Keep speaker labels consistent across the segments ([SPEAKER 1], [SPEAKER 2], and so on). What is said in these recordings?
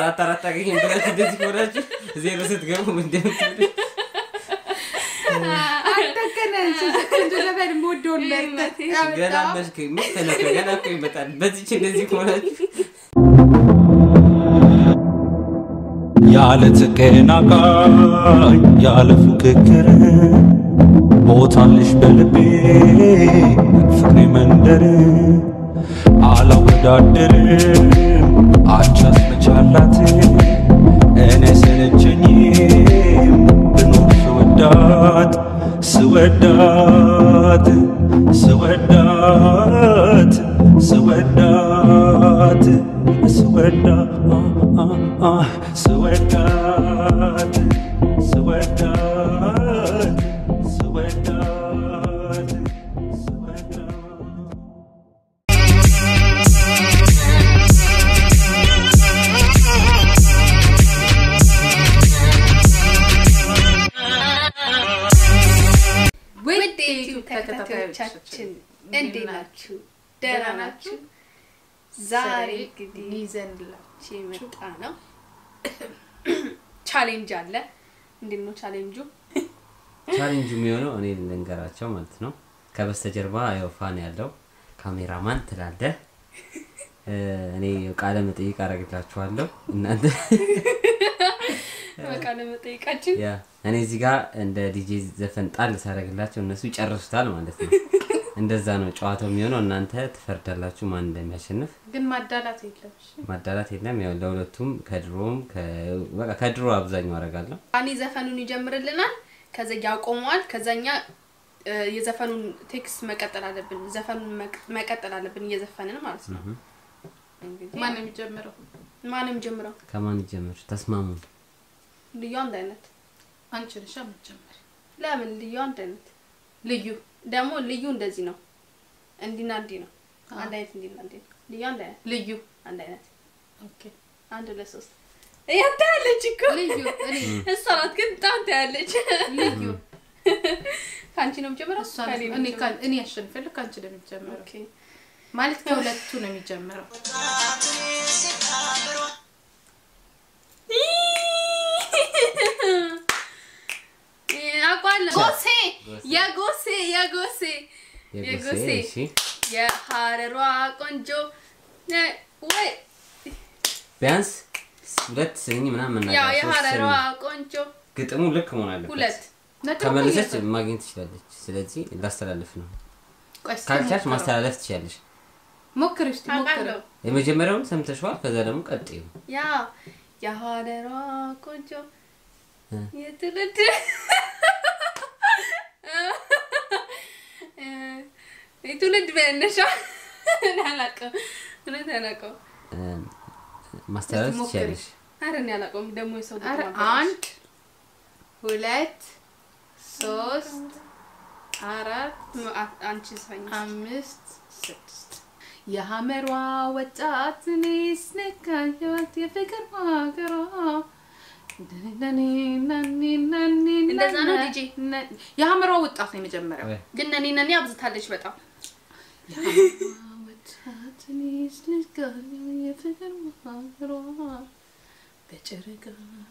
[SPEAKER 1] አራት አራት አገኘን ብላችሁ እንደዚህ ሆናችሁ ዜሮ ስትገቡ እንደምትሉ
[SPEAKER 2] አንተከነ ቆንጆ ዘፈን የምወደውን መርጠህ
[SPEAKER 1] ገና
[SPEAKER 2] ያመጣኸው።
[SPEAKER 1] መስክ ምትነው ገና እኮ ይመጣል። በዚች እንደዚህ ከሆናችሁ
[SPEAKER 3] ያለ ተቀናቃኝ ያለ ፉክክር ቦታልሽ በልቤ ፍቅሬ መንደር አላወዳደርም አንቺ አስመቻላት እኔ ሰለቸኝም ብኖር ስወዳት ስወዳት ስወዳት ስወዳት ስወዳት ስወዳት ስወዳት ስወዳት ስወዳት
[SPEAKER 2] ውድ
[SPEAKER 4] ዩቲዩብ ተከታታዮቻችን እንዴት ናችሁ? ደህና ናችሁ? ዛሬ እንግዲህ
[SPEAKER 2] ይዘንላችሁ
[SPEAKER 4] የመጣ ነው ቻሌንጅ አለ። እንዴት ነው ቻሌንጁ?
[SPEAKER 1] ቻሌንጁ የሚሆነው እኔ ልንገራቸው ማለት ነው። ከበስተጀርባ ያው ፋን ያለው ካሜራማን ትላለህ። እ፣ እኔ ቃለ መጠይቅ አደርግላችኋለሁ እናንተ
[SPEAKER 4] በቃ ለመጠየቃችን
[SPEAKER 1] ያ እኔ እዚህ ጋር እንደ ዲጄ ዘፈን ጣል ሳደርግላቸው እነሱ ይጨርሱታል ማለት ነው። እንደዛ ነው ጨዋታው የሚሆነው። እናንተ ትፈርዳላችሁ ማን እንደሚያሸንፍ።
[SPEAKER 2] ግን ማዳላት የለም። እሺ?
[SPEAKER 1] ማዳላት የለም። ያው ለሁለቱም ከድሮም ከ- በቃ ከድሮ አብዛኛው አደርጋለሁ።
[SPEAKER 4] አኒ ዘፈኑን ይጀምርልናል፣ ከዛ ያቆመዋል። ከዛኛ እ፣ የዘፈኑን ቴክስት መቀጠል አለብን። ዘፈኑን መቅ- መቀጠል አለብን እየዘፈንን ማለት ነው። እንግዲህ
[SPEAKER 2] ማን ነው የሚጀምረው?
[SPEAKER 4] ማንም ጀምረው
[SPEAKER 1] ከማን ይጀምር? ተስማሙ።
[SPEAKER 4] ልዩ አንድ አይነት
[SPEAKER 2] አንቺ ነሽ የምትጀምሪ።
[SPEAKER 4] ለምን ልዩ አንድ አይነት
[SPEAKER 2] ልዩ
[SPEAKER 4] ደግሞ ልዩ እንደዚህ ነው፣ እንዲና እንዲህ ነው። አንድ አይነት እንዲና እንዲህ ነው። ልዩ አንድ አይነት
[SPEAKER 2] ልዩ
[SPEAKER 4] አንድ አይነት
[SPEAKER 2] ኦኬ
[SPEAKER 4] አንድ ሁለት ሶስት ያንተ ያለች እኮ
[SPEAKER 2] ልዩ እኔ
[SPEAKER 4] እሷ ናት ግን ጣንተ ያለች
[SPEAKER 2] ልዩ
[SPEAKER 4] ከአንቺ ነው የምጀምረው
[SPEAKER 2] እሷ
[SPEAKER 4] ከእኔ ነው
[SPEAKER 2] እኔ
[SPEAKER 4] የምጀምረው?
[SPEAKER 2] ካን- እኔ ያሸንፈልክ ከአንቺ ነው የሚጀምረው
[SPEAKER 4] ኦኬ
[SPEAKER 2] ማለት ከሁለቱ ነው የሚጀምረው።
[SPEAKER 4] አውቃለሁ። ጎሴ የጎሴ የጎሴ
[SPEAKER 1] የጎሴ እሺ፣
[SPEAKER 4] የሀረሯ ቆንጆ ነ- ወይ
[SPEAKER 1] ቢያንስ ሁለት ስንኝ ምናምን
[SPEAKER 4] ያው
[SPEAKER 1] መናገር ሶስት
[SPEAKER 4] የሀረሯ
[SPEAKER 1] ስንኝ።
[SPEAKER 4] ቆንጆ
[SPEAKER 1] ግጥሙ ልክ መሆን አለበት።
[SPEAKER 4] ሁለት
[SPEAKER 2] ነጥብ
[SPEAKER 1] ከመለሰች
[SPEAKER 2] እኮ
[SPEAKER 1] ማግኘት ትችላለች። ስለዚህ ላስተላልፍ ነው።
[SPEAKER 2] ቆይ እስኪ
[SPEAKER 1] ካልቻልሽ
[SPEAKER 2] ሞክረው።
[SPEAKER 1] ማስተላለፍ ትችላለች።
[SPEAKER 2] ሞክሪ እስኪ ሞክሪ።
[SPEAKER 4] አውቃለሁ።
[SPEAKER 1] የመጀመሪያውን ሰምተሽዋል። ከዛ ደግሞ ቀጥዩ።
[SPEAKER 4] ያ የሀረሯ ቆንጆ
[SPEAKER 1] እ።
[SPEAKER 4] የትውልድ የትውልድ መነሻ እኔ አላውቅም፣ እውነት አላውቅም።
[SPEAKER 1] እ፣ ማስተላለፍ
[SPEAKER 2] እስኪ ሞክሪ።
[SPEAKER 1] ትችላለሽ።
[SPEAKER 4] ኧረ እኔ አላውቅም። ደግሞ የሰው ልጅ
[SPEAKER 2] ኧረ
[SPEAKER 4] ማበረሽ።
[SPEAKER 2] አንድ ሁለት ሶስት አራት
[SPEAKER 4] አ- አንቺ ዘፋኝ
[SPEAKER 2] አምስት ስድስት የሐመሯ ወጣት እኔስ ነካየት የፍቅር ሀገሯ
[SPEAKER 4] እንደዛ ነው ዲጄ?
[SPEAKER 2] የሐመሯ ወጣት ነው የመጀመሪያው
[SPEAKER 1] ወይ፣
[SPEAKER 4] ግን ነኔ ነኔ አብዝታለች በጣም
[SPEAKER 2] የሐመሯ ወጣት እኔስ ነካየት የፍቅር ሀገሯ በጨረቃ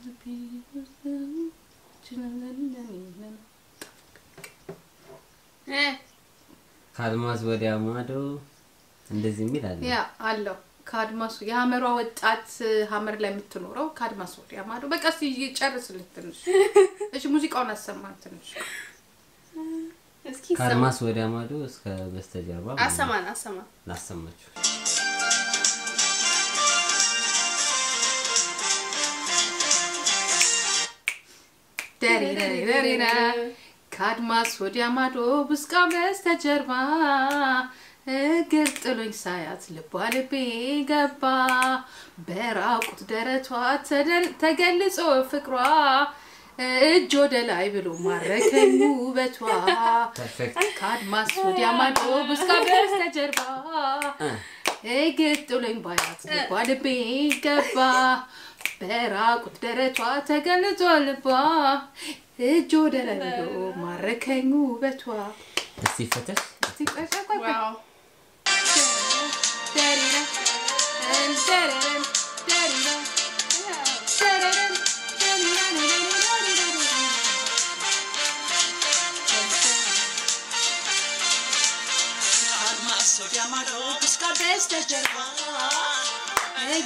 [SPEAKER 4] እ፣
[SPEAKER 1] ከአልማዝ ወዲያ ማዶ እንደዚህ የሚል አለ።
[SPEAKER 2] ያ አለው ከአድማሱ የሐመሯ ወጣት ሐመር ላይ የምትኖረው ከአድማስ ወዲያ ማዶ። በቃ እስኪ ጨርስልኝ ትንሽ። እሺ ሙዚቃውን አሰማን ትንሽ።
[SPEAKER 4] እስኪ ይሰማ።
[SPEAKER 1] ከአድማስ ወዲያ ማዶ እስከ በስተጀርባ
[SPEAKER 4] አሰማን አሰማን
[SPEAKER 1] ላሰማችሁ።
[SPEAKER 2] ደሪረሪረሪራ ከአድማስ ወዲያ ማዶ ብስቃ በስተጀርባ እግር ጥሎኝ ሳያት ልቧ ልቤ ገባ በራቁት ደረቷ ተደል- ተገልጾ ፍቅሯ እጅ ወደ ላይ ብሎ ማረከኝ ውበቷ
[SPEAKER 1] ፐርፌክት።
[SPEAKER 2] ከአድማስ ወዲያ ማዶ ብስቃ በስተጀርባ እግር ጥሎኝ ባያት ልቧ ልቤ ገባ በራቁት ደረቷ ተገልጾ ልቧ እጅ ወደ ላይ ብሎ ማረከኝ ውበቷ
[SPEAKER 1] እስቲ ፈተሽ
[SPEAKER 2] እስቲ ቆይ ቆይ ቆይ ቆይ።
[SPEAKER 4] ዋው
[SPEAKER 2] ደሪራ ደሪራ ደሪራ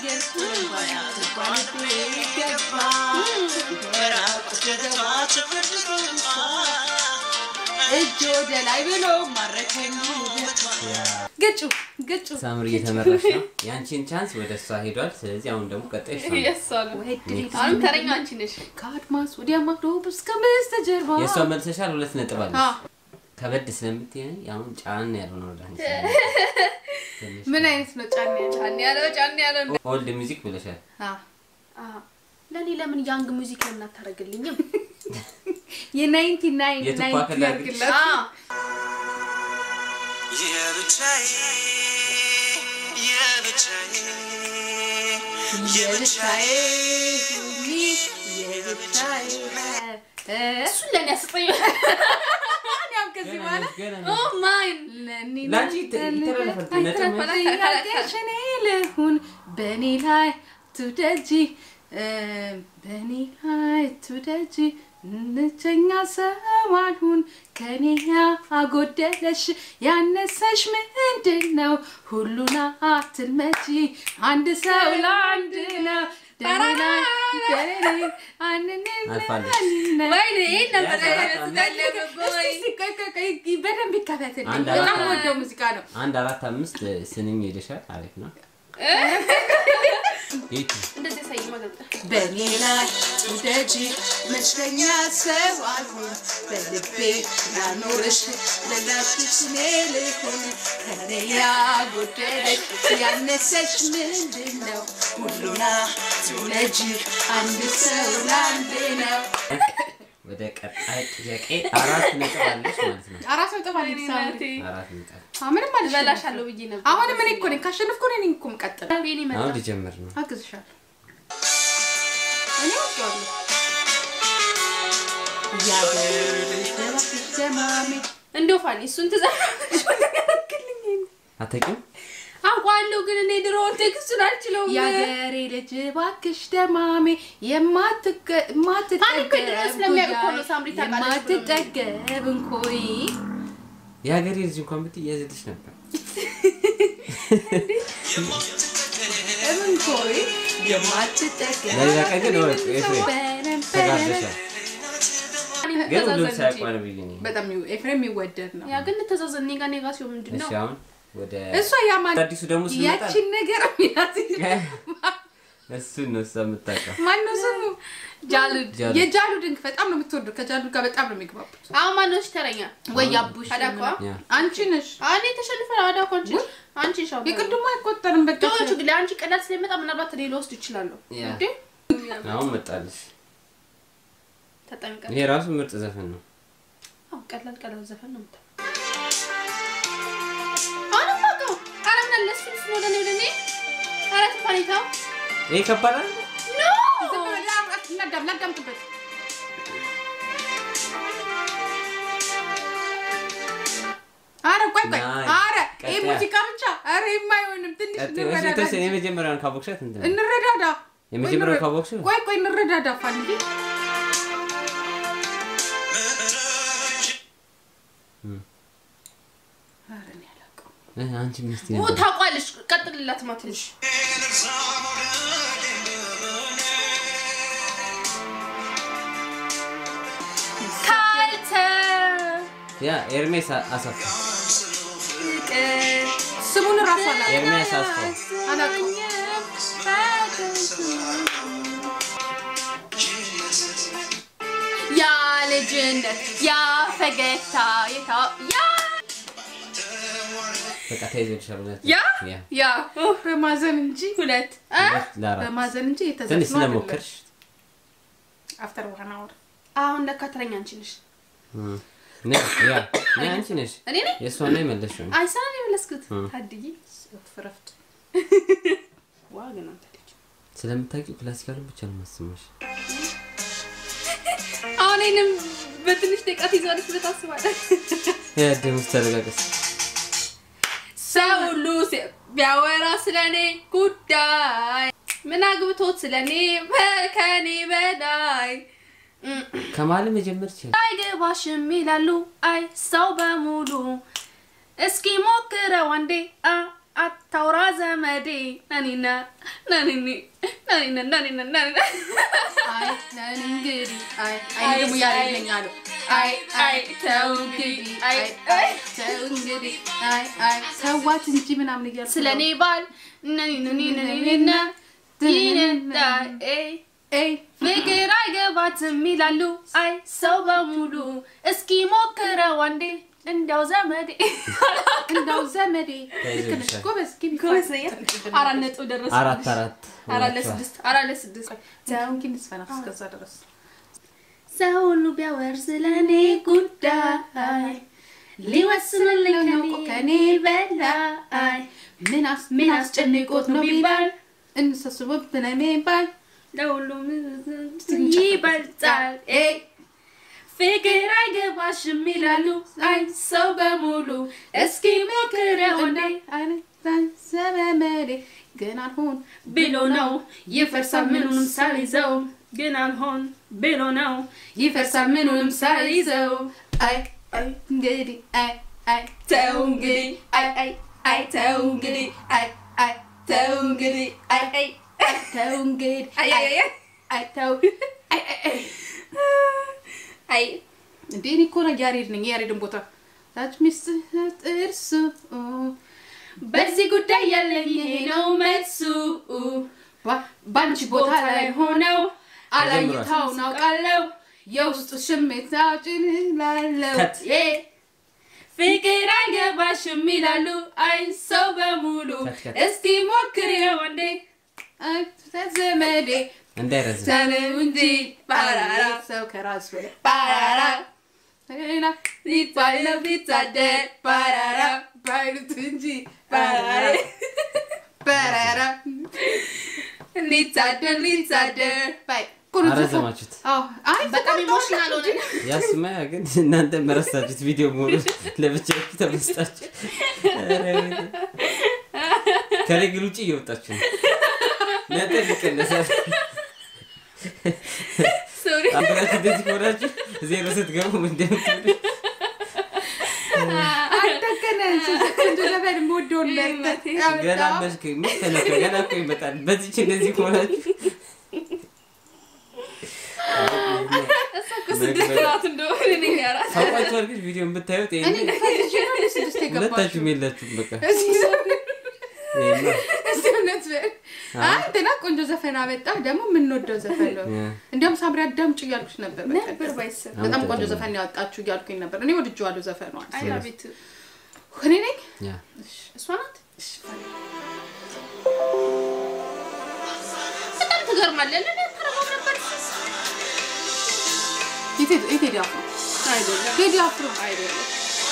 [SPEAKER 2] እጅ ወደ ላይ ብሎ ማረከኝ ግጩ ግጩ
[SPEAKER 1] ሳምሪ እየተመራሽ ነው። የአንቺን ቻንስ ወደ እሷ ሄዷል። ስለዚህ አሁን ደግሞ ቀጣይ እሷ ነው።
[SPEAKER 4] የእሷ ነው አሁንም ተረኛ አንቺ ነሽ
[SPEAKER 2] ከአድማስ ወዲያ ማዶ እስከ በስተጀርባ
[SPEAKER 1] የእሷ መልሰሻል። ሁለት ነጥብ አለ።
[SPEAKER 2] አ፣
[SPEAKER 1] ከበድ ስለምትይኝ አሁን ጫን ያለው ነው ወደ አንቺ። ትንሽ
[SPEAKER 2] ምን አይነት ነው ጫን ያለ
[SPEAKER 4] ጫን ያለው ጫን ያለው
[SPEAKER 1] ኦልድ ሚውዚክ ብለሻል።
[SPEAKER 2] አ፣
[SPEAKER 4] አ፣ ለእኔ ለምን ያንግ ሙዚክ ለምን አታደርግልኝም?
[SPEAKER 2] የናይንቲ ናይን
[SPEAKER 1] የቱፓክ
[SPEAKER 2] ናይንቲ
[SPEAKER 1] ላድርግ?
[SPEAKER 2] ያርግላት
[SPEAKER 4] አ፣
[SPEAKER 5] የብቻዬ የብቻዬ
[SPEAKER 2] የብቻዬ ሁኚ የብቻዬ እ፣
[SPEAKER 4] እሱን ለእኔ አስጠኝ
[SPEAKER 2] እኛም ከዚህ በኋላ
[SPEAKER 1] ገና
[SPEAKER 4] ኦ ማይን
[SPEAKER 2] ለእኔ
[SPEAKER 1] ለአንቺ ይተላለፋል ነጥብ ነው።
[SPEAKER 2] ጥያቄሽ እኔ ልሁን በእኔ ላይ ትውደጂ እ፣ በእኔ ላይ ትውደጂ ብቸኛ ሰው አልሁን ከኔ ያጎደለሽ ያነሰሽ ምንድን ነው? ሁሉን አትልመጂ አንድ ሰው ለአንድ ነው። ደኔ ላይ ደኔ አንንም
[SPEAKER 1] አልፋለች።
[SPEAKER 4] ወይኔ ይሄን ነበር
[SPEAKER 1] ያዛት
[SPEAKER 4] ያስጠለቀበይ
[SPEAKER 2] እስኪ ቆይ ቆይ ቆይ በደንብ ይከፈትልኝ።
[SPEAKER 1] አንድ
[SPEAKER 2] በጣም
[SPEAKER 1] አራት-
[SPEAKER 2] ወደው ሙዚቃ ነው።
[SPEAKER 1] አንድ አራት አምስት ስንኝ ሄደሻል። አሪፍ ነው። ይቺ
[SPEAKER 4] እንደዚህ ያሳይ ማገልጠ
[SPEAKER 2] በእኔ ላይ ውደጂ መችተኛ ሰው አልሆን በልቤ ላኖርሽ ለላሽሽ እኔ ልሁን ከኔ ያጎደለሽ ያነሰሽ ምንድን ነው? ሁሉና ትውለጂ አንድ ሰው ለአንድ ነው።
[SPEAKER 1] ወደ ቀጣይ ጥያቄ አራት ነጥብ አለሽ ማለት ነው።
[SPEAKER 2] አራት ነጥብ አለኝ ሳምሪ።
[SPEAKER 1] አራት ነጥብ
[SPEAKER 2] አዎ፣ ምንም አልሽ
[SPEAKER 4] በላሻለሁ ብዬ ነበር።
[SPEAKER 2] አሁንም እኔ እኮ ነኝ ካሸነፍኩ እኔ ነኝ እኮ የምቀጥለው።
[SPEAKER 4] ቤኒ መጣ።
[SPEAKER 1] አሁን ልጀምር ነው።
[SPEAKER 2] አግዝሻለሁ። እኔ ወጣለሁ። ያገርሽ
[SPEAKER 4] እንደው ፋኒ እሱን ትዘራለች
[SPEAKER 1] አታውቂም?
[SPEAKER 4] አውቃለሁ፣ ግን እኔ ድሮውን ቴክስቱን አልችለውም።
[SPEAKER 2] የአገሬ ልጅ እባክሽ ደማሜ የማትገ-
[SPEAKER 4] ፋኒ እኮ ድሮ ስለሚያውቅ እኮ ነው ሳምሪ ታውቃለች ብሎ ነው።
[SPEAKER 2] የማትጠገብ እንኮይ
[SPEAKER 1] የሀገሬ ልጅ እንኳን ብትይ እያዘልሽ ነበር።
[SPEAKER 2] እንኮይ የማትጠገብ
[SPEAKER 1] ለሌላ ቀን ግን ወቅ ኤፍሬም
[SPEAKER 2] በረም
[SPEAKER 1] ተጋብዘሻል።
[SPEAKER 4] ፋኒ
[SPEAKER 1] ግን ሁሉም
[SPEAKER 4] እንተዛዘን እንጂ።
[SPEAKER 1] ሳያቋል ብዬ ነው።
[SPEAKER 2] በጣም ይው- ኤፍሬም የሚወደድ ነው።
[SPEAKER 4] ያ ግን እንተዛዘን። እኔ ጋር እኔ ጋር ሲሆን ምንድን ነው?
[SPEAKER 1] እሺ አሁን ወደ
[SPEAKER 2] እሷ ያማን
[SPEAKER 1] አዲሱ ደግሞ ስንመጣ
[SPEAKER 2] ያቺን ነገር ሚላት
[SPEAKER 1] እሱን ነው እሷ የምታውቀው።
[SPEAKER 2] ማነው ስሙ? ጃሉድ
[SPEAKER 1] ጃሉድ።
[SPEAKER 2] የጃሉድን በጣም ነው የምትወደው። ከጃሉድ ጋር በጣም ነው የሚግባቡት።
[SPEAKER 4] አሁን ማነው እሺ ተረኛ?
[SPEAKER 2] ወይ አቡሽ
[SPEAKER 4] አዳኳ?
[SPEAKER 1] ያ
[SPEAKER 2] አንቺ ነሽ።
[SPEAKER 4] እኔ ተሸንፈን አዳኳ አንቺ አንቺ ሻው
[SPEAKER 2] የቅድሞ አይቆጠርም። በቃ
[SPEAKER 4] ዶቹ ግን ለአንቺ ቀላል ስለሚመጣ ምናልባት እኔ ልወስድ ይችላለሁ።
[SPEAKER 1] ያ
[SPEAKER 4] እንዴ
[SPEAKER 1] አሁን መጣልሽ።
[SPEAKER 4] ተጠንቀቅ።
[SPEAKER 1] ይሄ ራሱ ምርጥ ዘፈን ነው።
[SPEAKER 4] አዎ ቀላል ቀላል ዘፈን ነው የምታ አሁንም አውቀው ኧረ ምን አለ እሱን እሱን ወደ እኔ ወደ እኔ ኧረ ተፋኒታው
[SPEAKER 1] ይሄ ከባድ አይደል?
[SPEAKER 4] ኖ
[SPEAKER 2] ላዳም ላዳምጥበት አረ ቆይ ቆይ
[SPEAKER 1] ናይ፣
[SPEAKER 2] አረ ይሄ
[SPEAKER 1] ቀጥያ።
[SPEAKER 2] ሙዚቃ ብቻ አረ የማይሆንም ትንሽ
[SPEAKER 1] ቀጥይ፣ እሺ፣
[SPEAKER 2] እንረዳዳ
[SPEAKER 1] የተወሰነ የመጀመሪያውን ካቦክሻት እንትን ነው።
[SPEAKER 2] እንረዳዳ
[SPEAKER 1] የመጀመሪያው
[SPEAKER 2] ቆይ፣
[SPEAKER 1] ካቦክሽ
[SPEAKER 2] ቆይ ቆይ እንረዳዳ ፋንዲ አረ እኔ አላውቀውም።
[SPEAKER 1] እ፣ አንቺ ሚስት
[SPEAKER 4] ኦ
[SPEAKER 1] ነበር።
[SPEAKER 4] ታውቋለሽ። ቀጥልላት ማትልሽ ካልተ
[SPEAKER 1] ያ ኤርሜስ አሳፍ
[SPEAKER 4] ፍቅር
[SPEAKER 2] ስሙን እራሱ አላውቀውም።
[SPEAKER 1] ኤርሜስ አስፋው
[SPEAKER 2] አላውቀውም።
[SPEAKER 4] ያ ልጅነት ያ ፈገግታ የታ ያ
[SPEAKER 1] በቃ ተይዘልሻል። እውነት
[SPEAKER 4] ያ
[SPEAKER 1] ያ
[SPEAKER 4] ያ ኦ፣
[SPEAKER 2] በማዘን እንጂ
[SPEAKER 4] ሁለት እ?
[SPEAKER 1] ሁለት ለአራት
[SPEAKER 2] በማዘን እንጂ
[SPEAKER 1] ትንሽ
[SPEAKER 2] የተዘፍኖ
[SPEAKER 1] ስለሞከርሽ
[SPEAKER 2] አፍተር ዋን አወር
[SPEAKER 4] አሁን ለካ ተረኛ አንቺ ነሽ።
[SPEAKER 1] እ፣ ነይ፣ ያ ነይ፣ አንቺ ነሽ
[SPEAKER 4] እኔ ነኝ
[SPEAKER 1] የእሷን ነው የመለስሽው።
[SPEAKER 4] አይሰራ ነው የመለስኩት።
[SPEAKER 1] እ።
[SPEAKER 4] ታድዬ
[SPEAKER 2] ፍረፍት
[SPEAKER 4] ዋ ግን አንተ ልጅ
[SPEAKER 1] ስለምታውቂው ክላሲካሉን ብቻ ነው የማሰማሽ።
[SPEAKER 4] አሁን ይሄንም በትንሽ ደቂቃ ትይዛለች ብለህ ታስባለህ?
[SPEAKER 1] ያ ደምስ ተረጋገስ
[SPEAKER 4] ሰው ሁሉ ሲ- ቢያወራ ስለኔ ጉዳይ ምን አግብቶት ስለኔ ከኔ በላይ እም፣
[SPEAKER 1] ከማለ መጀመር ይችላል።
[SPEAKER 4] አይገባሽም ይላሉ አይ ሰው በሙሉ እስኪ ሞክረው አንዴ አ አታውራ ዘመዴ ናኒና ናኒኒ ናኒና ናኒና ናኒና
[SPEAKER 2] አይ ነን እንግዲህ አይ አይ ደግሞ ያሬድ ነኝ አሉ አይ አይ ተው እንግዲህ አይ አይ ተው እንግዲህ አይ አይ ተዋት እንጂ ምናምን እያልኩ
[SPEAKER 4] ስለ እኔ ባል ናኒናኒናኒና ይነዳ
[SPEAKER 2] ኤይ
[SPEAKER 4] ፍቅር አይገባትም ይላሉ አይ ሰው በሙሉ እስኪ ሞክረው አንዴ እንዲያው ዘመዴ
[SPEAKER 2] እንዳው ዘመዴ
[SPEAKER 1] ተይዞ
[SPEAKER 2] ልክ ነሽ
[SPEAKER 1] ይሻል።
[SPEAKER 2] ጎበዝ ግቢ
[SPEAKER 4] ጎበዘኛ አራት ነጥብ ደረሰ
[SPEAKER 1] አራት አራት
[SPEAKER 4] አራት
[SPEAKER 1] ሆናችኋል።
[SPEAKER 4] ለስድስት አራት ለስድስት
[SPEAKER 2] ተው እንግዲህ እንስፈና እስከዛ ድረስ
[SPEAKER 4] ሰው ሁሉ ቢያወር ስለ እኔ ጉዳይ ሊወስንልኝ
[SPEAKER 2] ነው
[SPEAKER 4] ከኔ
[SPEAKER 2] ከኔ
[SPEAKER 4] በላይ
[SPEAKER 2] ምን አስ
[SPEAKER 4] ምን አስጨንቆት ነው ቢባል
[SPEAKER 2] እንሰስቦት ስለሚባል
[SPEAKER 4] ለሁሉም ይበልጣል ኤ ፍቅር አይገባሽም ይላሉ አይ ሰው በሙሉ እስኪ ሞክረው እንዴ
[SPEAKER 2] ዘመመዴ ግን አልሆን
[SPEAKER 4] ብሎ ነው ይፈርሳል ምኑንም ሳይዘው ግን አልሆን ብሎ ነው ይፈርሳል ምኑንም ሳይዘው
[SPEAKER 2] አይ አይ እንግዲህ አይ አይ
[SPEAKER 4] ተው እንግዲህ አይ አይ አይ ተው እንግዲህ አይ አይ ተው እንግዲህ አይ አይ
[SPEAKER 2] ተው እንግዲህ
[SPEAKER 4] አይ አይ አይ
[SPEAKER 2] አይ ተው አይ አይ አይ
[SPEAKER 4] አይ
[SPEAKER 2] እንዴ እኔ እኮ ነው ያሬድ ነኝ የያሬድን ቦታ ታች ሚስትህ ጥርሱ
[SPEAKER 4] በዚህ ጉዳይ ያለኝ ይሄ ነው መልሱ
[SPEAKER 2] ባንቺ ቦታ ላይ ሆነው
[SPEAKER 1] አላየታው
[SPEAKER 2] አላየታው ናውቃለው የውስጡ ስሜት አውጭን ላለው
[SPEAKER 1] ከት
[SPEAKER 4] ዬ ፍቅር አይገባሽም ይላሉ አይ ሰው በሙሉ
[SPEAKER 1] ከት ከት።
[SPEAKER 4] እስኪ ሞክሬው እንዴ
[SPEAKER 2] አይ ዘመዴ
[SPEAKER 1] እንዳይረዝም
[SPEAKER 2] ተነው እንጂ ባራራ ሰው ከራሱ በላይ
[SPEAKER 4] ባራራ
[SPEAKER 2] ሌላ
[SPEAKER 4] ሊባለው ቢታደር ባራራ
[SPEAKER 2] ባይሉት እንጂ ባራራ ባራራ
[SPEAKER 4] ሊታደር ሊታደር
[SPEAKER 2] ባይ ቁርጥ
[SPEAKER 1] አረዘማችሁት
[SPEAKER 2] አዎ አይ
[SPEAKER 4] በጣም ኢሞሽናል ሆነ
[SPEAKER 1] ያስማያ ግን እናንተ መረሳችሁት ቪዲዮ መሆኑ ለብቻችሁ ተመስጣችሁ ኧረ ወይኔ። ከሬግል ውጭ እየወጣችሁ ነው ነጥብ ይቀነሳል
[SPEAKER 4] ሶሪ
[SPEAKER 1] አንተናችሁ እንደዚህ ከሆናችሁ ዜሮ ስትገቡ እንደምትሉ
[SPEAKER 2] አደገነ ቆንጆ ዘፈን የምወደውን መርጠት
[SPEAKER 1] ገና መሽክ ምን ተነካ ገና እኮ ይመጣል በዚች እንደዚህ ከሆናችሁ
[SPEAKER 4] እሷ እኮ ስድስት ናት እንደሆነ ነኝ አራት
[SPEAKER 1] ታውቋችኋል ግን ቪዲዮ ብታዩት
[SPEAKER 2] እኔ
[SPEAKER 1] ይሄኔ
[SPEAKER 2] ፈልጌ ነው ለስድስት የገባችው
[SPEAKER 1] ሁለታችሁም የላችሁም በቃ
[SPEAKER 2] እስኪ
[SPEAKER 1] ይሄማ
[SPEAKER 2] እውነት በል። አይ እንትና ቆንጆ ዘፈን አመጣ ደግሞ የምንወደው ዘፈን ነው
[SPEAKER 1] ያ።
[SPEAKER 2] እንዲያውም ሳምሪ አዳምጪ እያልኩሽ ነበር በቃ።
[SPEAKER 4] ነበር ባይሰብ
[SPEAKER 2] በጣም ቆንጆ
[SPEAKER 1] አምጥተን
[SPEAKER 2] ዘፈን ያወጣችሁ እያልኩኝ ነበር እኔ ወድጄዋለሁ ዘፈኗል
[SPEAKER 4] አይ ላቭ ኢት
[SPEAKER 2] እኔ ነኝ
[SPEAKER 1] ያ
[SPEAKER 4] እሷ ናት በጣም ትገርማለህ ለኔ አታረገው ነበር
[SPEAKER 2] የቴዲ የቴዲ አፍሮ
[SPEAKER 4] አይደለም
[SPEAKER 2] ቴዲ አፍሮ
[SPEAKER 4] አይደለም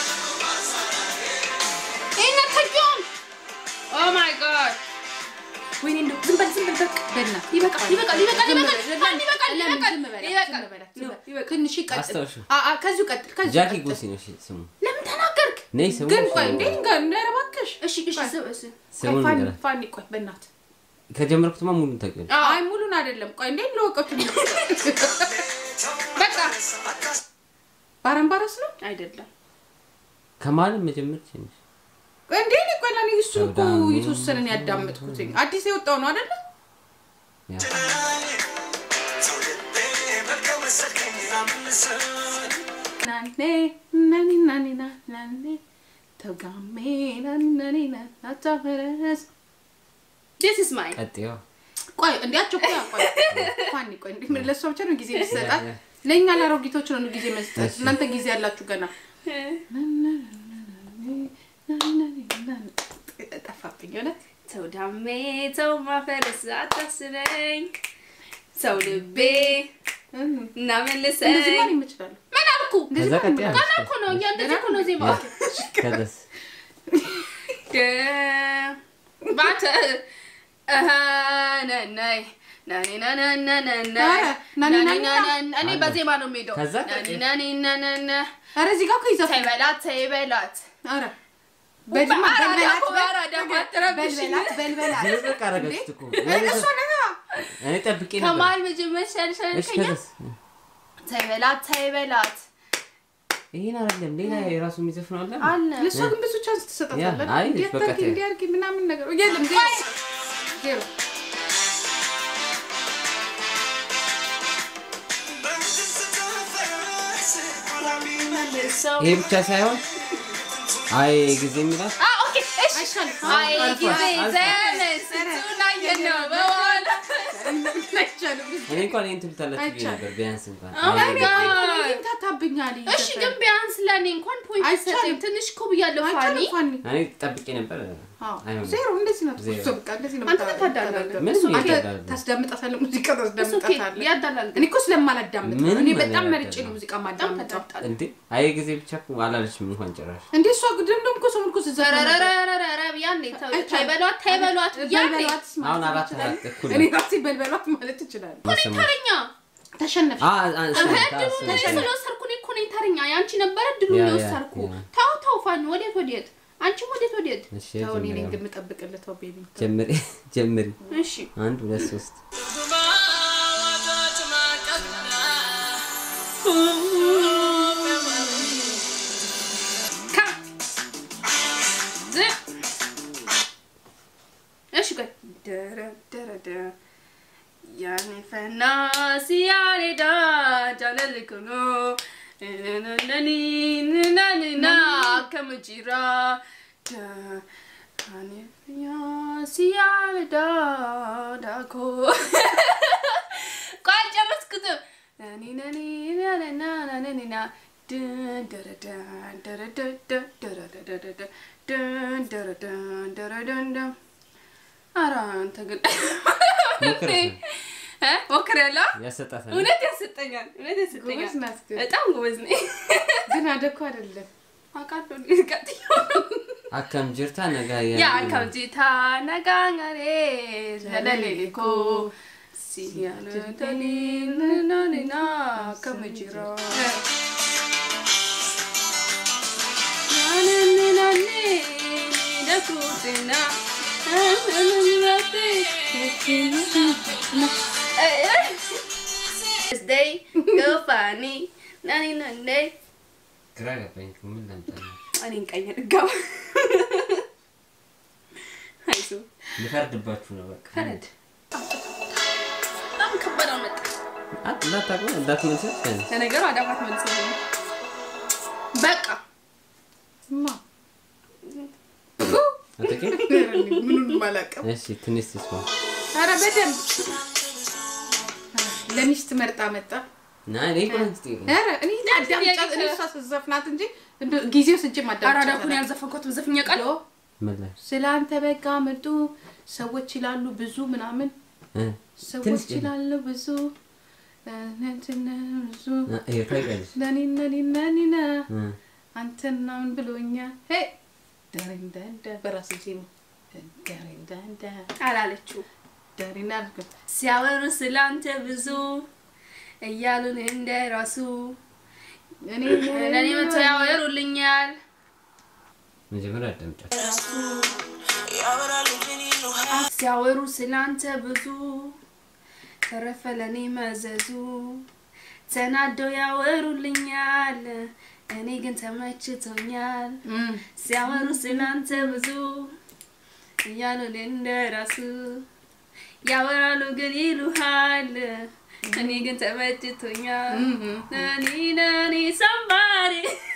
[SPEAKER 4] ይሄን አታውቂውም ኦ ማይ ጋድ ወይኔ እንደው ዝም በል ዝም በል በቃ
[SPEAKER 2] በእናትህ
[SPEAKER 4] ይበቃል ይበቃል ይበቃል ይበቃል ይበቃል ይበቃል
[SPEAKER 2] ለምን
[SPEAKER 4] ይበቃል
[SPEAKER 2] ዝም በላት? ዝም
[SPEAKER 4] ይበቃል
[SPEAKER 2] በላት?
[SPEAKER 4] ነው፣
[SPEAKER 2] ዝም
[SPEAKER 4] ይበቃል
[SPEAKER 2] ትንሽ ይቀጥል
[SPEAKER 1] አስታውሹ።
[SPEAKER 2] አ- አ- ከዚሁ ቀጥል ከዚሁ
[SPEAKER 1] ጃኪ
[SPEAKER 2] ቀጥል።
[SPEAKER 1] ጎሲ ነው እሺ ስሙ
[SPEAKER 4] ለምን ተናገርክ
[SPEAKER 1] ነይ ስሙ
[SPEAKER 2] ግን ቆይ
[SPEAKER 1] ስሙ።
[SPEAKER 2] እንዴ ጋር እንዳረባከሽ
[SPEAKER 4] እሺ እሺ ዝም እሺ
[SPEAKER 1] ስሙን
[SPEAKER 2] ፋኒ
[SPEAKER 1] ንገራት።
[SPEAKER 2] ፋኒ ቆይ በእናትህ
[SPEAKER 1] ከጀመርኩትማ ሙሉን ታውቂያለሽ
[SPEAKER 2] አይ ሙሉን አይደለም ቆይ እንዴ ለወቀቱ
[SPEAKER 4] በቃ
[SPEAKER 2] ባረንባረስ ነው
[SPEAKER 4] አይደለም
[SPEAKER 1] ከማለም መጀመር ትችላለሽ
[SPEAKER 2] እንዴ እኔ ቆይ ለኔ እሱን እኮ
[SPEAKER 1] ሰውዳሚ።
[SPEAKER 2] የተወሰነን ያዳመጥኩት አዲስ የወጣው ነው አይደለ
[SPEAKER 1] ያ
[SPEAKER 2] ናኔ ናኒ ናኒ ና ናኔ ተጋሜ ናኒ ናኒ ና ናታፈረስ
[SPEAKER 4] this is mine
[SPEAKER 1] ቀጥዮ
[SPEAKER 2] ቆይ እንዲያቸው ቆይ ቆይ ፋኒ ቆይ እንዴ ምን ለሷ ብቻ ነው ጊዜ መስጠት
[SPEAKER 1] ያ።
[SPEAKER 2] ለእኛ ለአሮጊቶች ነው ጊዜ መስጠት እናንተ ጊዜ ያላችሁ ገና ጠፋብኝ ሆነ
[SPEAKER 4] ሰው ዳሜ ሰው ማፈረስ አታስበኝ ሰው ልቤ እና
[SPEAKER 2] እንደዚህ
[SPEAKER 4] መልሰኝ
[SPEAKER 2] ማን ይመችላሉ
[SPEAKER 4] ምን አልኩ
[SPEAKER 1] ከዛ ቀጥያ
[SPEAKER 4] ገና እኮ ነው እያ እንደዚህ እኮ ነው ዜማ
[SPEAKER 1] ከዛስ
[SPEAKER 4] ባተ ነናይ ናኒ ናናናናና
[SPEAKER 2] ኧረ፣ ናኒ ናኒ
[SPEAKER 4] እኔ በዜማ ነው የምሄደው
[SPEAKER 1] ከዛ
[SPEAKER 4] ናኒ
[SPEAKER 1] ቀጥይ።
[SPEAKER 4] ናኒ ናናና
[SPEAKER 2] ኧረ እዚህ ጋር እኮ ይዘፋል
[SPEAKER 4] ተይ በላት ተይ በላት
[SPEAKER 2] ኧረ በልማ
[SPEAKER 4] በአራዳ
[SPEAKER 2] በልበላት
[SPEAKER 4] እኮ በአራዳ እኮ አትረብሽ።
[SPEAKER 2] በልበላት በልበላት
[SPEAKER 1] ዝብቅ አረጋችሁት እኮ
[SPEAKER 2] እሷ ነጋ
[SPEAKER 1] እኔ ጠብቄ ነበር
[SPEAKER 4] ከመሀል መጀመር
[SPEAKER 1] እሺ
[SPEAKER 4] ሻልሻልከኛ
[SPEAKER 1] ከዛስ
[SPEAKER 4] ተይ በላት ተይ በላት
[SPEAKER 1] ይሄን አይደለም ሌላ የራሱ የሚዘፍነው አለ
[SPEAKER 4] አለ
[SPEAKER 2] ለእሷ ግን ብዙ ቻንስ ትሰጣታለህ።
[SPEAKER 1] ያ፣ አይ፣
[SPEAKER 2] እንዲህ
[SPEAKER 1] በቃ
[SPEAKER 2] አታርጊ፣
[SPEAKER 1] ተይ።
[SPEAKER 2] እንዲህ አድርጊ ምናምን ነገር የለም። ዜሮ ዜሮ
[SPEAKER 1] ይሄ ብቻ ሳይሆን አይ ጊዜ የሚላት
[SPEAKER 4] አ ኦኬ እሺ
[SPEAKER 2] አይሻልም?
[SPEAKER 4] አይ ጊዜ ዘመን ስንቱን አየነው በኋላ
[SPEAKER 2] አይቻልም።
[SPEAKER 1] እኔ እንኳን ይህን ትሉታላችሁ ብዬ
[SPEAKER 2] አይቻልም።
[SPEAKER 1] ነበር ቢያንስ እንኳን
[SPEAKER 4] Oh my
[SPEAKER 1] አይ ጊዜ።
[SPEAKER 4] God.
[SPEAKER 2] ግን ታታብኛለህ።
[SPEAKER 4] እሺ ግን ቢያንስ ለእኔ እንኳን ፖይንት
[SPEAKER 2] አይቻልም።
[SPEAKER 4] ሰጠኝ ትንሽ እኮ ብያለሁ ፋኒ
[SPEAKER 2] አይቻልም ፋኒ።
[SPEAKER 1] እኔ ጠብቄ ነበር
[SPEAKER 2] አዎ፣
[SPEAKER 1] አይሆንም።
[SPEAKER 2] ዜሮ እንደዚህ ነው።
[SPEAKER 1] ዜሮ።
[SPEAKER 2] እሱ በቃ እንደዚህ ነው
[SPEAKER 4] አንተ
[SPEAKER 2] የምታ-
[SPEAKER 4] ታዳላለህ።
[SPEAKER 2] የምታደርገው።
[SPEAKER 1] ምንም
[SPEAKER 2] አንተ
[SPEAKER 1] ይቀዳል።
[SPEAKER 2] ታስዳምጣታለህ፣ ሙዚቃ
[SPEAKER 4] እሱ ኦኬ
[SPEAKER 2] ታስዳምጣታለህ።
[SPEAKER 4] ያዳላል
[SPEAKER 2] እኔ እኮ ስለማላዳምጥ ነው።
[SPEAKER 1] ምንም
[SPEAKER 2] እኔ በጣም
[SPEAKER 1] ነገር
[SPEAKER 2] መርጬ ነው
[SPEAKER 1] አይደለም።
[SPEAKER 2] ሙዚቃ
[SPEAKER 4] በጣም
[SPEAKER 2] ማዳምጠው።
[SPEAKER 4] ተጣጣለ
[SPEAKER 1] እንዴ አይ ጊዜ ብቻ እኮ አላለችም እንኳን ጭራሽ
[SPEAKER 2] እንዴ እሷ ደግሞ እኮ ሰው እኮ ስትዘፍን ነበር።
[SPEAKER 4] ረረረረረ ብያለሁ ተው-
[SPEAKER 2] አይቻልም።
[SPEAKER 4] ታይበሏት ታይበሏት ብያለሁ
[SPEAKER 2] በልበሏት ማለት
[SPEAKER 1] አሁን አራት
[SPEAKER 2] ትችላለህ።
[SPEAKER 1] አራት እኩል
[SPEAKER 2] እኔ
[SPEAKER 1] ነው።
[SPEAKER 2] ራሴ በልበሏት ማለት ትችላለህ።
[SPEAKER 1] መሰማት
[SPEAKER 4] ተረኛ
[SPEAKER 2] ተሸነፍሽ።
[SPEAKER 1] አ አ እሱ ነው፣
[SPEAKER 4] እድሉ
[SPEAKER 1] እሱ
[SPEAKER 4] እኔ
[SPEAKER 1] ነው።
[SPEAKER 4] ስለወሰድኩ እኔ እኮ ነኝ ተረኛ ያንቺ ነበረ ድሉ
[SPEAKER 1] ያ፣ ያ፣
[SPEAKER 4] የወሰድኩ
[SPEAKER 1] ያ።
[SPEAKER 4] ተው ተው ፋኒ ወዴት ወዴት አንቺም ወዴት ወዴት
[SPEAKER 1] እሺ
[SPEAKER 2] ተው፣ እኔ ነኝ
[SPEAKER 1] ጀምሪ
[SPEAKER 2] ግን የምጠብቅልህ። ተው ቤቢ
[SPEAKER 1] ጀምሪ ጀምሪ
[SPEAKER 4] እሺ
[SPEAKER 1] አንድ ሁለት ሶስት
[SPEAKER 4] ካ ዝ እሺ ቆይ ደረ ደረ ደ ያኔ ፈና ሲያሬዳ ጃለልኩኖ ነኒ ነናንና ከመጂራ ደ ያኔ ፈያ ሲያሬዳ ዳኮ ቆይ አልጨረስኩትም። ነኒ ነኒ ነነና ነነኒና ድን ደረደን ደረደደ ደረደደደ ድን ደረደን ደረደንደ ኧረ አንተ ግን
[SPEAKER 1] ሞክር
[SPEAKER 4] እ ሞክሬያለሁ።
[SPEAKER 1] ያሰጣታል
[SPEAKER 4] እውነት ያሰጠኛል፣ እውነት ያሰጠኛል።
[SPEAKER 2] ጎበዝ ናት ግን።
[SPEAKER 4] በጣም ጎበዝ ነኝ።
[SPEAKER 2] ግን አደኩ አይደለም።
[SPEAKER 4] አውቃለሁ እኔ ቀጥዬው
[SPEAKER 1] አካም ጅርታ ነጋ
[SPEAKER 4] ያ ከምጂታ ነጋንገሬ ዘለሌኮ ሲያነተኒ ነናኒና ከምጅራ ናንናኒ ደኩትና Day, go funny, nani nani.
[SPEAKER 1] ግራ ገባኝ ምን ላምጣ
[SPEAKER 4] እኔን ቀኝ ድጋማ አይዞ
[SPEAKER 1] ልፈርድባችሁ ነው በቃ
[SPEAKER 4] ፈረድ በጣም ከባድ አመጣ።
[SPEAKER 1] እንዳታውቀው እንዳትመልሰት ቢያንስ
[SPEAKER 4] ለነገሩ አዳፋት መልስ ነው። በቃ
[SPEAKER 2] ማ
[SPEAKER 1] አትቄ
[SPEAKER 2] ምኑንም አላውቅም።
[SPEAKER 1] እሺ ትንሽ ትስማ
[SPEAKER 2] ኧረ በደንብ ለሚስት መርጣ መጣ።
[SPEAKER 1] እና እኔ ቆንጆ ጥያቄ
[SPEAKER 2] ኧረ እኔ አዳምጫት እኔ እሷ ስትዘፍናት እንጂ እንደው ጊዜው ስጄ
[SPEAKER 4] አራዳ ኩን
[SPEAKER 2] ማዳምጫት
[SPEAKER 4] ያልዘፈንኩት ዘፍኛ ቃል
[SPEAKER 1] መላሽ
[SPEAKER 2] ስለ አንተ በቃ ምርጡ ሰዎች ይላሉ ብዙ ምናምን
[SPEAKER 1] እ
[SPEAKER 2] ሰዎች
[SPEAKER 1] ትንሽ
[SPEAKER 2] ይላሉ ብዙ እ፣ እንትን ብዙ
[SPEAKER 1] ይሄ ታውቂያለሽ
[SPEAKER 2] ነኒ ነኒ ነኒና
[SPEAKER 1] እ
[SPEAKER 2] አንተና ምን ብሎኛል ሄ ደሪንዳንዳ በራሴ ዜማ ደሪንዳንዳ
[SPEAKER 4] አላለችው
[SPEAKER 2] ደሪና
[SPEAKER 4] ሲያወሩ ስላንተ ብዙ እያሉን እንደ ራሱ
[SPEAKER 2] እኔ
[SPEAKER 4] ለእኔ መቶ ያወሩልኛል
[SPEAKER 1] መጀመሪያ አዳምጫት
[SPEAKER 4] ሲያወሩ ስላንተ ብዙ ተረፈ ለእኔ መዘዙ ተናደው ያወሩልኛል እኔ ግን ተመችቶኛል ሲያወሩ ስላንተ ብዙ እያሉ እንደ ራሱ ያወራሉ ግን ይሉሃል እኔ ግን ተመችቶኛል ነኒ ነኒ ሰማሪ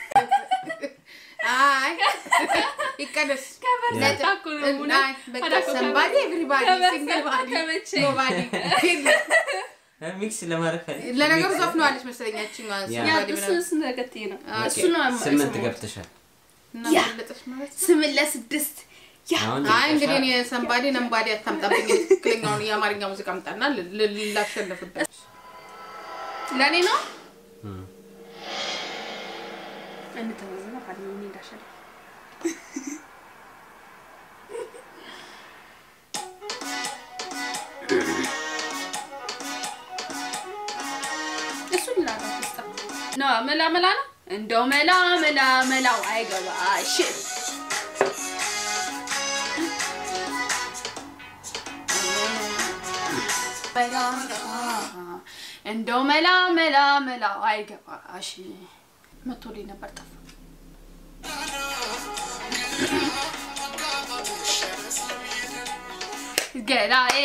[SPEAKER 2] አይ ይቀደስ
[SPEAKER 4] ከበዛኩ ነው
[SPEAKER 2] አይ በቃ ሰምባዲ ኤቭሪባዲ ሲንግል ባዲ
[SPEAKER 4] ከመቼ?
[SPEAKER 2] ኖባዲ
[SPEAKER 1] ሚክስ ለማድረግ ፈልጌ
[SPEAKER 2] ለነገሩ ዘፍነዋለች መሰለኝ ያቺኛዋ
[SPEAKER 1] ያ።
[SPEAKER 4] ያ
[SPEAKER 2] ሰምባዲ
[SPEAKER 4] እሱ
[SPEAKER 2] ምናምን
[SPEAKER 4] እሱ ተከትዬ ነው
[SPEAKER 2] ኦኬ።
[SPEAKER 4] እሱ ነው የማ-
[SPEAKER 1] ስምንት
[SPEAKER 4] የሰማሁት።
[SPEAKER 1] ገብተሻል
[SPEAKER 2] እና
[SPEAKER 4] ያ።
[SPEAKER 2] በለጠች ማለት ነው።
[SPEAKER 4] ስምን ለስድስት ያ
[SPEAKER 1] አሁን
[SPEAKER 2] አይ እንግዲህ እኔ ሰምባዲ ነምባዲ አታምጣብኝ ትክክለኛውን የአማርኛ ሙዚቃ አምጣና ል- ል- ላሸንፍበት
[SPEAKER 4] ለእኔ ነው
[SPEAKER 1] እም።
[SPEAKER 4] እንተወዝና ፋድሜ እኔ እንዳሸንፍ እሱን ላላት ውስጣ ነው መላ መላ ነው እንደው መላ መላ መላው አይገባሽ እንደው መላ መላ መላው አይገባሽ
[SPEAKER 2] መቶልኝ ነበር ጠፋ። ገላዬ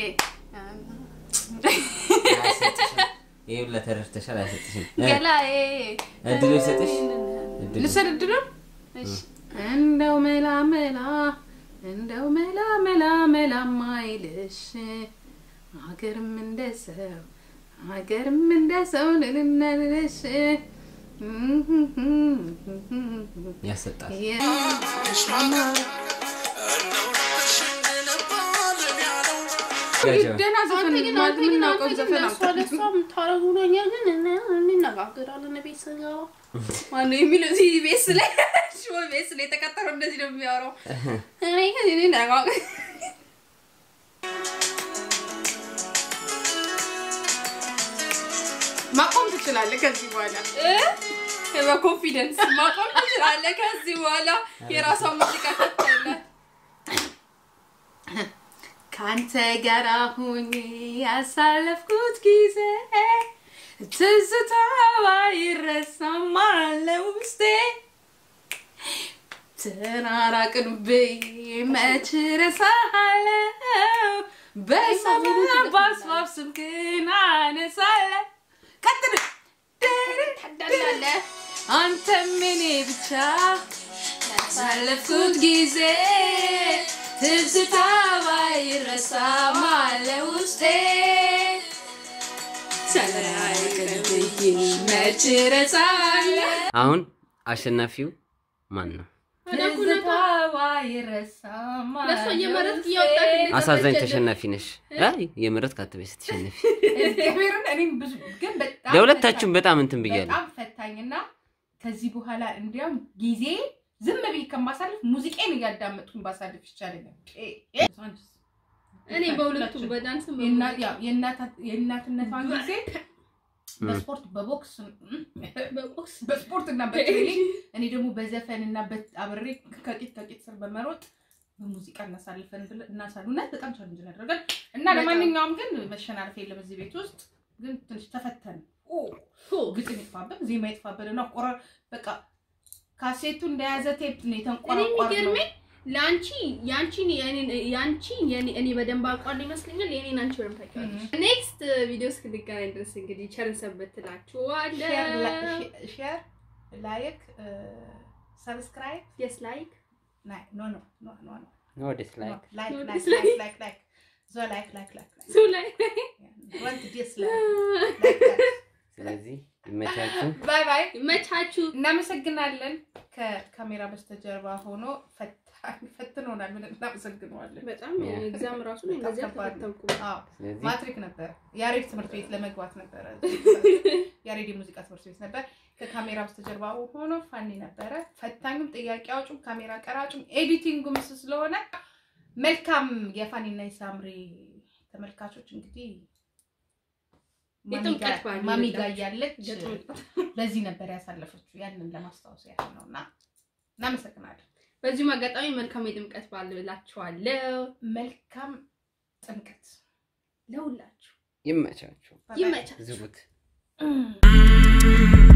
[SPEAKER 1] ይህ ሁላ ተረድተሻል። አይሰጥሽም።
[SPEAKER 2] ገላዬ
[SPEAKER 1] እድሉ ይሰጥሽ። እድሉ
[SPEAKER 2] ልውሰድ እድሉን? እሺ። እንደው መላ መላ እንደው መላ መላ መላ ማይልሽ ሀገርም እንደ ሰው ሀገርም እንደ ሰው ልልነልሽ
[SPEAKER 1] ያሰጣል።
[SPEAKER 2] ደህና ዘፈን
[SPEAKER 4] ግን
[SPEAKER 2] ማለት
[SPEAKER 4] አንተ ግን
[SPEAKER 2] የምናውቀው
[SPEAKER 4] አንተ ግን
[SPEAKER 2] ዘፈን
[SPEAKER 4] ለእሷ ለእሷ የምታረጉ ነገር ግን እነ- እንነጋገራለን ቤት ስገባ ማነው የሚለው እዚህ ቤት ላይ ሽቦ ቤት ላይ የተቀጠረው እንደዚህ ነው የሚያወራው እኔ ግን እኔ ነጋገር
[SPEAKER 2] ማቆም ትችላለህ ከዚህ በኋላ
[SPEAKER 4] በኮንፊደንስ ማቆም ትችላለህ ከዚህ በኋላ የራሷ ሙዚቃ ከፍታለ
[SPEAKER 2] ከአንተ ጋር ሁኜ ያሳለፍኩት ጊዜ ትዝታዋ ይረሳማል ውስጤ ተራራቅንብኝ መች ረሳሃለው በሰበብ በአስባብ ስምክን አነሳለሁ ቀጥል
[SPEAKER 4] ታዳላለህ
[SPEAKER 2] አንተም እኔ ብቻ ያሳለፍኩት ጊዜ ትዝታ ባይረሳም አለ ውስጤ ተለያይተንብኝ መች ረሳለሁ
[SPEAKER 1] አሁን አሸናፊው ማን ነው?
[SPEAKER 2] ትዝታ ባይረሳም አለ
[SPEAKER 4] ለእሷ እየመረጥክ
[SPEAKER 2] ውስጤ።
[SPEAKER 4] እያወጣክ
[SPEAKER 1] አሳዛኝ ተሸናፊ ነሽ። አይ የምረት ካትበይ ስትሸነፊ
[SPEAKER 2] እግዚአብሔርን እኔም ብዙ ግን በጣም
[SPEAKER 1] ለሁለታችሁም
[SPEAKER 2] ፈታኝ-
[SPEAKER 1] በጣም እንትን ብያለሁ።
[SPEAKER 2] በጣም ፈታኝና ከዚህ በኋላ እንዲያውም ጊዜ ዝም ብዬ ከማሳልፍ ሙዚቃን እያዳመጥኩኝ ባሳልፍ ይቻለኛል።
[SPEAKER 4] እኔ በሁለቱም በዳንስም
[SPEAKER 2] የእና- ያው የእናታ- የእናትነቷን ጊዜ በስፖርት በቦክስ
[SPEAKER 4] በቁስ
[SPEAKER 2] በስፖርት እና በትሬኒንግ እኔ ደግሞ በዘፈን እና አብሬ ከቂጥ ከቂጥ ስር በመሮጥ በሙዚቃ እናሳልፈን ብለን እናሳሉ እና በጣም ቻሌንጅ ያደርጋል እና
[SPEAKER 4] በጣም።
[SPEAKER 2] ለማንኛውም ግን መሸናነፍ የለም እዚህ ቤት ውስጥ ግን ትንሽ ተፈተን ግጥም ይጥፋብን ዜማ ይጥፋብን እና ቆረ በቃ ካሴቱ እንደያዘ ቴፕ ነው
[SPEAKER 4] እኔ
[SPEAKER 2] የተንቆረቆር ነው
[SPEAKER 4] የሚገርመኝ ለአንቺ ያንቺን የኔን ያንቺ የኔ እኔ በደንብ አውቃለሁ ይመስለኛል የኔን አንቺ በደንብ ታውቂዋለሽ። ኔክስት ቪዲዮ እስክንገናኝ ድረስ እንግዲህ ቸርን ሰንበት ትላችኋለሁ።
[SPEAKER 2] ሼር ላይክ ሰብስክራይብ
[SPEAKER 4] የስ ላይክ
[SPEAKER 2] ኖ ኖ ኖ ኖ ኖ
[SPEAKER 1] ወደስ ላይ
[SPEAKER 2] ላይክ
[SPEAKER 4] No
[SPEAKER 2] ላይክ
[SPEAKER 4] dislike.
[SPEAKER 2] ላይክ ላይክ ላይክ ዞ ላይክ ላይክ ላይክ
[SPEAKER 4] ሱ ላይ
[SPEAKER 2] want to dislike like that
[SPEAKER 1] ስለዚህ ይመቻችሁ።
[SPEAKER 2] ባይ ባይ
[SPEAKER 4] መቻችሁ።
[SPEAKER 2] እናመሰግናለን ከካሜራ በስተጀርባ ሆኖ ፈታኝ ፈትኖናል ምን እናመሰግነዋለን
[SPEAKER 4] በጣም ኤግዛም ራሱ ላይ
[SPEAKER 2] በጣም
[SPEAKER 4] እንደዚህ
[SPEAKER 2] ከባድ ነው።
[SPEAKER 4] አልተፈተንኩም።
[SPEAKER 2] አዎ
[SPEAKER 1] ስለዚህ
[SPEAKER 2] ማትሪክ ነበረ ያሬድ ትምህርት ቤት ለመግባት ነበረ ያሬድ የሙዚቃ ትምህርት ቤት ነበር ከካሜራ በስተጀርባ ሆኖ ፋኒ ነበረ ፈታኙም ጥያቄ አውጩም ካሜራ ቀራጩም ኤዲቲንጉም እሱ ስለሆነ መልካም የፋኒና የሳምሪ ተመልካቾች እንግዲህ
[SPEAKER 4] የጥምቀት በዓል
[SPEAKER 2] ማሚ ጋ
[SPEAKER 4] ይሁንላችሁ።
[SPEAKER 2] እያለች
[SPEAKER 4] የጥምቀት
[SPEAKER 2] በዚህ ነበር ያሳለፈችው ያንን ለማስታወስ ያህል ነው እና እናመሰግናለን
[SPEAKER 4] በዚሁም አጋጣሚ መልካም የጥምቀት በዓል ብላችኋለሁ
[SPEAKER 2] መልካም ጥምቀት
[SPEAKER 4] ለሁላችሁ።
[SPEAKER 1] ይመቻችሁ።
[SPEAKER 2] ባይ ባይ።
[SPEAKER 4] ይመቻችሁ።
[SPEAKER 1] ዝጉት።
[SPEAKER 2] Mm.